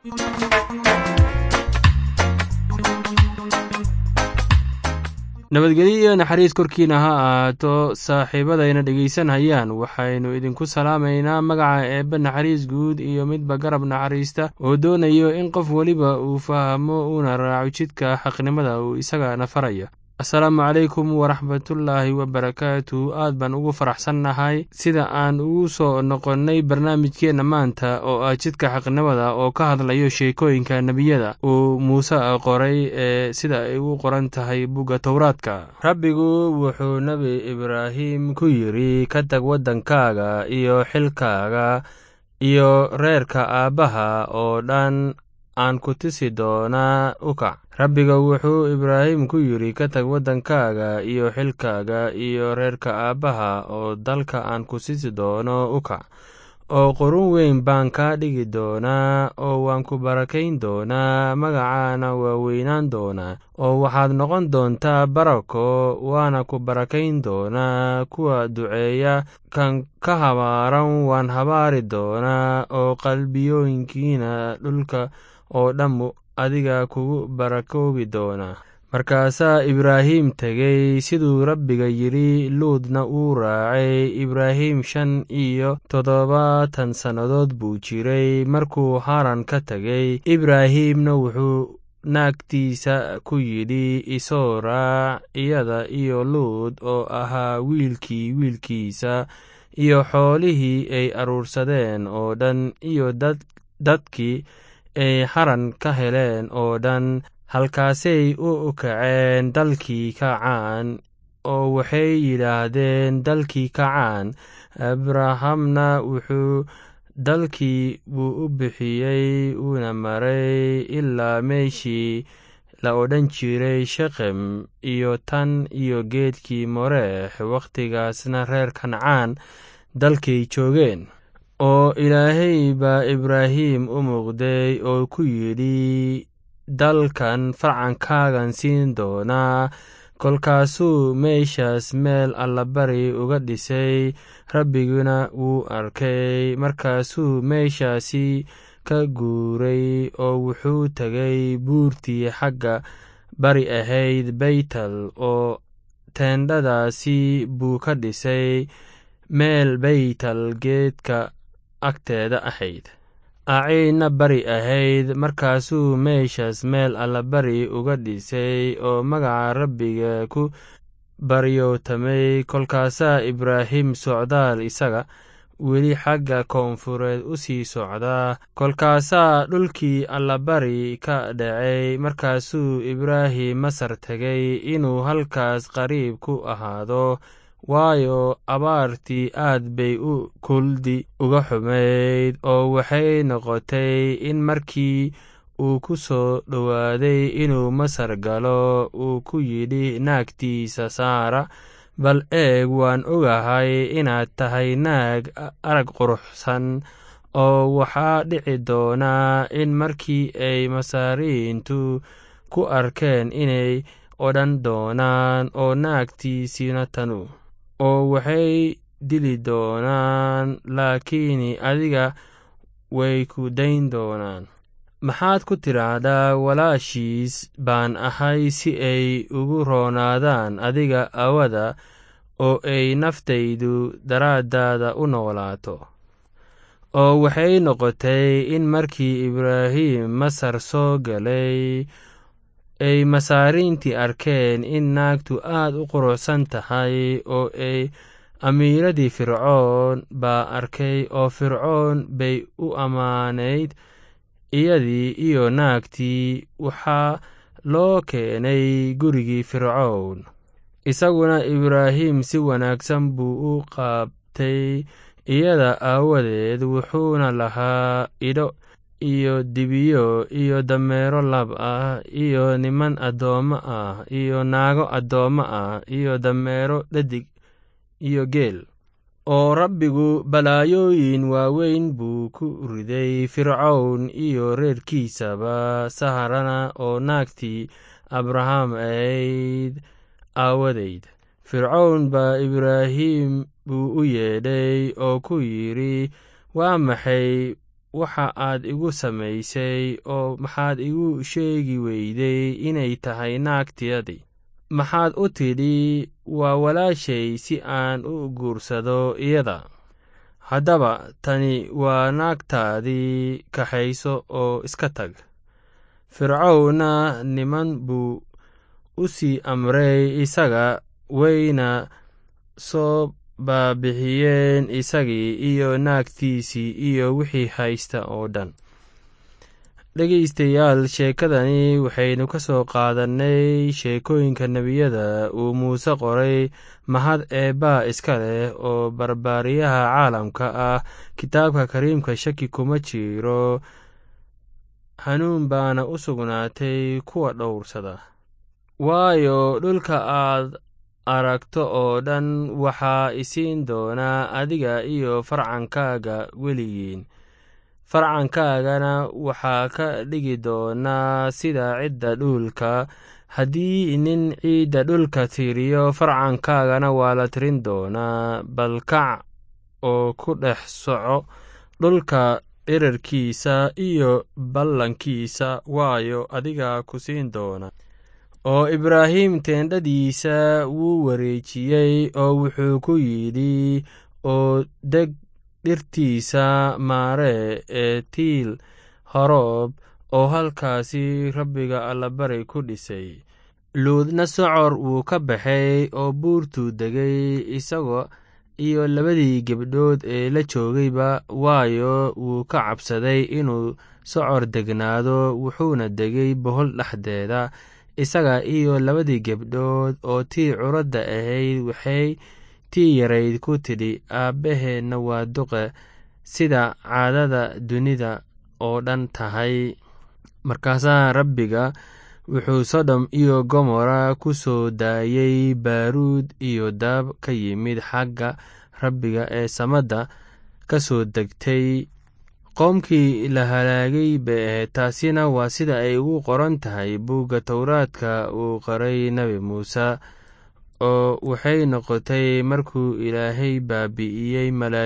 nabadgelyo iyo naxariis korkiina ha ahaato saaxiibadayna dhegaysanayaan waxaynu idinku salaamaynaa magaca eebbe naxariis guud iyo midba garab naxariista oo doonayo in qof weliba uu fahmo uuna raaco jidka xaqnimada uu isagana faraya asalaamu calaykum waraxmatullaahi wabarakaatu aad baan ugu faraxsannahay sida aan ugu soo noqonnay barnaamijkeenna maanta oo ah jidka xaqnimada oo ka hadlayo sheekooyinka nebiyada uu muuse qoray ee sida ay u qoran tahay bugga towraadka rabbigu wuxuu nebi ibraahim ku yidri ka tag waddankaaga iyo xilkaaga iyo reerka aabbaha oo dhan aan ku tisi doonaa u kac rabbiga wuxuu ibraahim ku yidhi ka tag waddankaaga iyo xilkaaga iyo reerka aabbaha oo dalka aan ku sisi doono u kac oo qurun weyn baan kaa dhigi doonaa oo waan ku barakayn doonaa magacaana waa weynaan doonaa oo waxaad noqon doontaa barako waana ku barakayn doonaa kuwa duceeya kan ka habaaran waan habaari doonaa oo qalbiyooyinkiina dhulka oo dhammu adiga kugu barakoobi doonaa markaasaa ibraahim tegey siduu rabbiga yidhi luudna uu raacay ibraahim shan iyo toddobaatan sannadood buu jiray markuu haran ka tegey ibraahimna wuxuu naagtiisa ku yidhi isoo raac iyada iyo luud oo ahaa wiilkii wiilkiisa iyo xoolihii ay aruursadeen oo dhan iyo dadkii ay haran ka heleen oo dhan halkaasay u kaceen dalkii kacaan oo waxay yidhaahdeen dalkii kacaan abrahamna wuxuu dalkii buu u bixiyey uuna maray ilaa meeshii la odhan jiray shekem iyo tan iyo geedkii moreex wakhtigaasna reer kancaan dalkay joogeen oo ilaahay baa ibraahim u muuqday oo ku yidhi dalkan farcankaagan siin doonaa kolkaasuu meeshaas meel allabari uga dhisay rabbiguna wuu arkay markaasuu meeshaasi ka guuray oo wuxuu tegay buurtii xagga bari ahayd baytel oo teendhadaasi buu ka dhisay meel baytel geedka agteeda ahayd aciidna bari ahayd markaasuu meeshaas meel allabari uga dhisay oo magaca rabbiga ku baryootamay kolkaasaa ibraahim socdaal isaga weli xagga koonfureed u sii socdaa kolkaasaa dhulkii allabari ka dhacay markaasuu ibraahim masar tegay inuu halkaas qariib ku ahaado waayo abaartii aad bay u kuldi uga xumayd oo waxay noqotay in markii uu ku soo dhowaaday inuu masar galo uu ku yidhi naagtiisa saara bal eeg waan ogahay inaad tahay naag arag quruxsan oo waxaa dhici doonaa in markii ay masaariintu ku arkeen inay odhan doonaan oo naagtiisina tanu oo waxay dili doonaan laakiin adiga way ku dayn doonaan maxaad ku tidhaahdaa walaashiis baan ahay si ay ugu roonaadaan adiga awada oo ay naftaydu daraaddaada u noolaato oo waxay noqotay in markii ibraahim masar soo galay ay masaariintii arkeen in naagtu aad u quruxsan tahay oo ay amiiradii fircoon baa arkay oo fircoon bay u ammaanayd iyadii iyo naagtii waxaa loo keenay gurigii fircown isaguna ibraahim si wanaagsan buu u qaabtay iyada aawadeed wuxuuna lahaa idho iyo dibiyo iyo dameero lab ah iyo niman addoommo ah iyo naago addoommo ah iyo dameero dhadig iyo geel oo rabbigu balaayooyin waaweyn buu ku riday fircown iyo reerkiisaba saharana oo naagtii abraham ahayd aawadeyd fircown baa ibraahim buu u yeedhay oo ku yidhi waa maxay waxa aad igu samaysay oo maxaad igu sheegi weyday inay tahay naagtiyadii maxaad u tidhi waa walaashay si aan u guursado iyada haddaba tani waa naagtaadii kaxayso oo iska tag fircowna niman buu u sii amray isaga wayna soo baabixiyeen isagii iyo naagtiisii iyo wixii haysta oo dhan dhegaystayaal sheekadani waxaynu ka soo qaadannay sheekooyinka nebiyada uu muuse qoray mahad eebbaa iska leh oo barbaariyaha caalamka ah kitaabka kariimka shaki kuma jiro hanuun baana u sugnaatay kuwa dhowrsada waayo dhulka aad aragto oo dhan waxaa isiin doonaa adiga iyo farcankaaga weligiin farcankaagana waxaa ka dhigi doonaa sida cidda dhulka haddii nin ciidda dhulka tiriyo farcankaagana waa la tirin doonaa balkac oo ku dhex soco dhulka dherarkiisa iyo ballankiisa waayo adigaa ku siin doona oo ibraahim teendhadiisa wuu wareejiyey oo wuxuu ku yidhi oo deg dhirtiisa maaree ee tiil horoob oo halkaasi rabbiga allabari ku dhisay luudna socor wuu ka baxay oo buurtuu degay isagoo iyo labadii gebdhood ee la joogayba waayo wuu ka cabsaday inuu socor degnaado wuxuuna degay bohol dhexdeeda isaga iyo labadii gebdhood oo tii curadda ahayd waxay tii yarayd ku tidhi aabbaheenna waa duqe sida caadada dunida oo dhan tahay markaasaa rabbiga wuxuu sodom iyo gomora ku soo daayey baaruud iyo daab ka yimid xagga rabbiga ee samadda ka soo degtay qoomkii la halaagay bay ahayd taasina waa sida ay ugu qoran tahay buugga towraadka uu qoray nebi muuse oo waxay noqotay markuu ilaahay baabi'iyey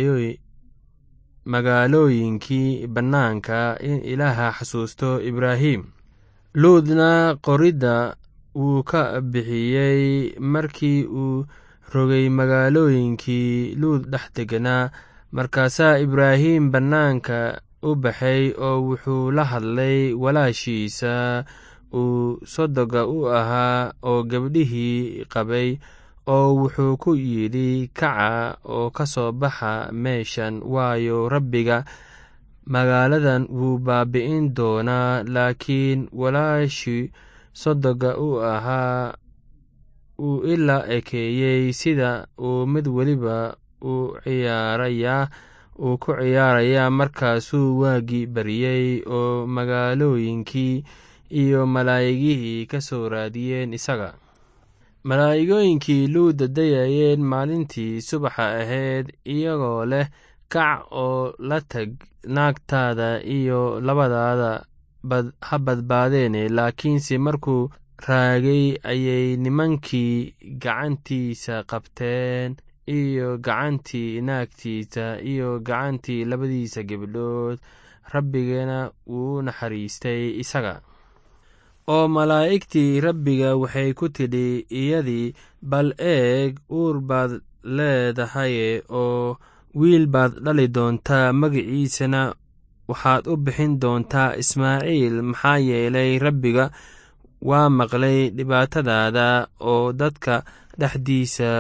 magaalooyinkii bannaanka in ilaaha xasuusto ibraahim luudna qoridda wuu ka bixiyey markii uu rogay magaalooyinkii luud dhex deganaa markaasaa ibraahim bannaanka u baxay oo wuxuu la hadlay walaashiisa uu sodoga u ahaa oo gabdhihii qabay oo wuxuu ku yidhi kaca oo ka soo baxa meeshan waayo rabbiga magaaladan wuu baabi'in doonaa laakiin walaashii sodoga u ahaa uu ilaa ekeeyey sida uu mid weliba u ciyaarayaa uu ku ciyaarayaa markaasuu waagii baryey oo magaalooyinkii iyo malaa'igihii ka soo raadiyeen isaga malaa'igooyinkii luuda dayayeen maalintii subaxa ahayd iyagoo leh kac oo la tag naagtaada iyo labadaada ha badbaadeene laakiinse markuu raagay ayay nimankii gacantiisa qabteen iyo gacantii naagtiisa iyo gacantii labadiisa gebdhood rabbigana wuu naxariistay isaga oo malaa'igtii rabbiga waxay ku tidhi iyadii bal eeg uur baad leedahaye oo wiil baad dhali doontaa magiciisana waxaad u bixin doontaa ismaaciil maxaa yeelay rabbiga waa maqlay dhibaatadaada oo dadka dhexdiisa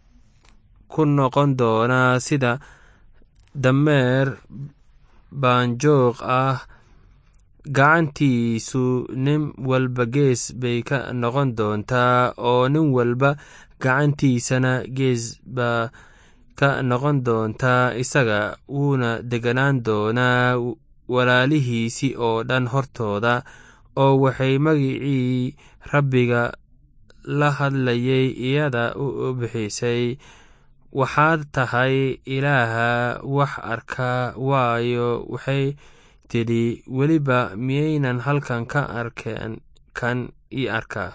ku noqon doonaa sida dameer baanjoog ah gacantiisu nin walba gees bay ka noqon doontaa oo nin walba gacantiisana gees baa ka noqon doontaa isaga wuuna deganaan doonaa walaalihiisi oo dhan hortooda oo waxay magicii rabbiga la hadlayay iyada u bixisay waxaad tahay ilaaha wax arka waayo waxay tidhi weliba miyaynan halkan ka arkeen kan ii arkaa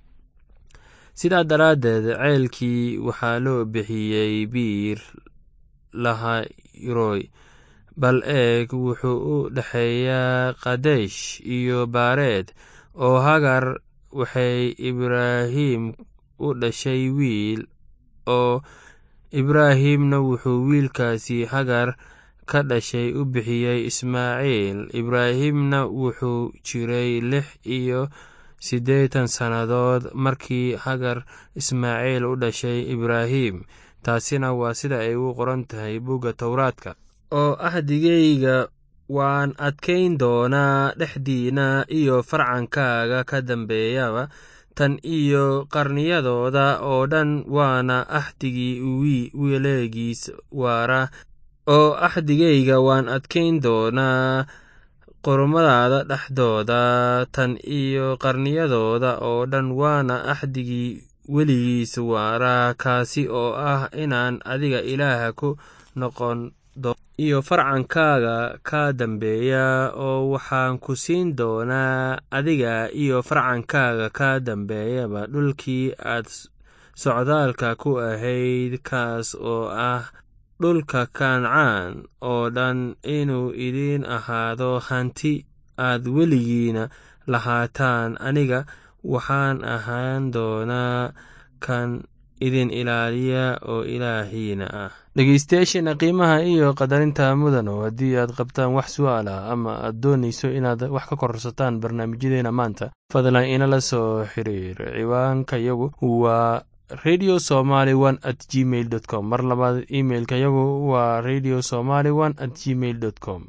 sidaa daraaddeed ceelkii waxaa loo bixiyey biir lahayroy bal eeg wuxuu u dhexeeyaa kadesh iyo baareed oo hagar waxay ibraahim u dhashay wiil oo ibraahimna wuxuu wiilkaasi hagar ka dhashay u bixiyey ismaaciil ibraahimna wuxuu jiray lix iyo siddeetan sannadood markii hagar ismaaciil u dhashay ibraahim taasina waa sida ay u qoran tahay bugga towraadka oo ahdigayga waan adkayn doonaa dhexdiina iyo farcankaaga ka dambeeyaba tan iyo qarniyadooda oo dhan waana axdigii weleegiis waara oo axdigayga waan adkayn doonaa qormadaada dhexdooda tan iyo qarniyadooda oo dhan waana axdigii weligiis waara kaasi oo ah inaan adiga ilaaha ku noqon iyo farcankaaga ka dambeeya oo waxaan ku siin doonaa adiga iyo farcankaaga ka dambeeyaba dhulkii aad socdaalka ku ahayd kaas oo ah dhulka kancaan oo dhan inuu idiin ahaado hanti aad weligiina lahaataan aniga waxaan ahaan doonaa kan idin ilaaliya oo ilaahiina ah dhegeystayaasheena qiimaha iyo qadarinta mudano haddii aad qabtaan wax su-aal ah ama aad doonayso inaad wax ka kororsataan barnaamijyadeena maanta fadlan inala soo xiriir ciwaanka yagu waa radio somaly one at gmail dot com mar labaad imeilka yagu waa radio somaly one at gmail dot com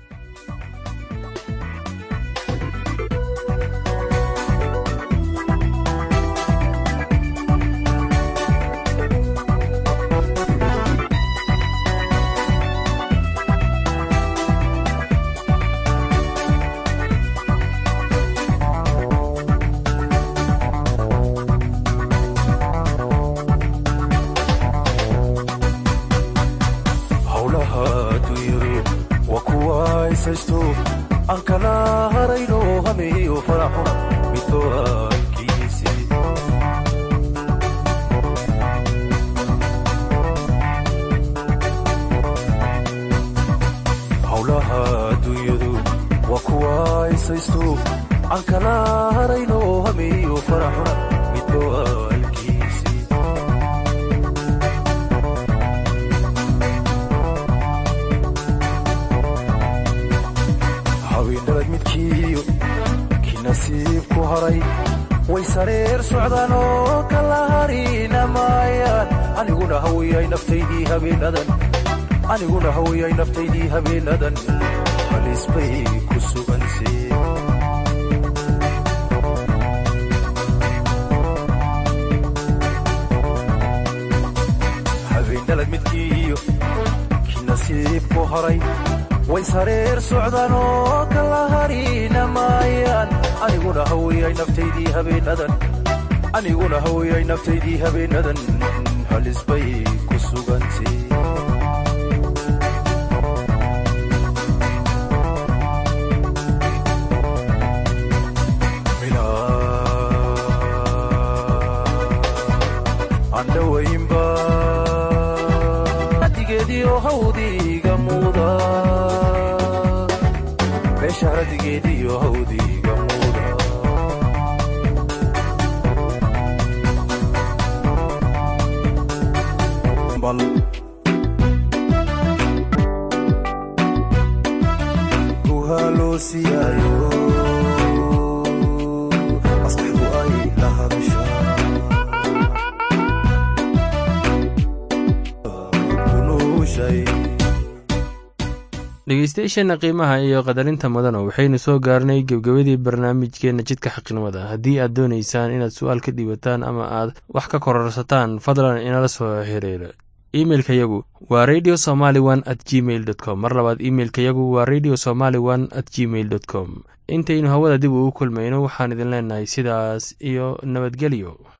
aniguna hawiyay naftaydii habeenadan halis bay ku suganse habeenalad midkiiyo ki nasiibku haray way sareer socdaan oo kala harina maayaan aniguna hawiyay naftaydii habeenadan aniguna hawiyay naftaydii habeenadan halis bay ku sugante digeediyo hawdiga muuda meesha radigeediyo hawdiga muuda bal ruuhaa loo siiyaayo maskaxdu ay la hadasha dhegeystayaasheena qiimaha iyo qadarinta mudano waxaynu soo gaarnay gebgabadii barnaamijkeenna jidka xaqnimada haddii aad doonaysaan inaad su-aal ka dhiibataan ama aad wax ka kororsataan fadlan inala soo xiriira imeilka yagu waa radio somaly one at gmail dot com mar labaad imeilka yagu waa radio somaly one at gmail dot com intaynu hawada dib ugu kulmayno waxaan idin leenahay sidaas iyo nabadgelyo